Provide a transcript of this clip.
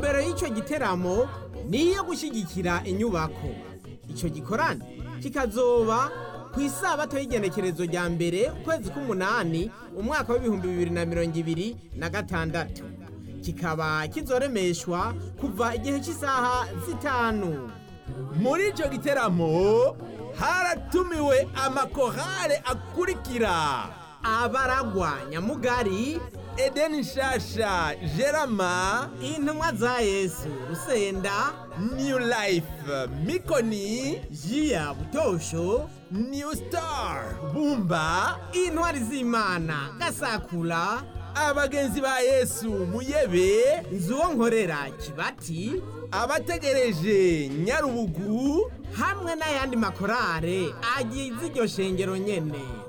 intumbero y'icyo giteramo ni iyo gushyigikira inyubako icyo gikorane kikazoba ku isabato y'igenekerezo rya mbere ukwezi k'umunani umwaka w'ibihumbi bibiri na mirongo ibiri na gatandatu kikaba kizoremeshwa kuva igihe cy'isaha zitanu muri icyo giteramo haratumiwe amakorale akurikira abaragwa nyamugari edeni nshasha gerama intumwa za yesu rusenda new life mikoni jiya butosho new star bumba intwari z'imana gasakura abagenzi ba yesu muyebe nzuwo nkorera kibati abategereje nyarubugu hamwe n'ayandi makorale agize iryo shengero nyene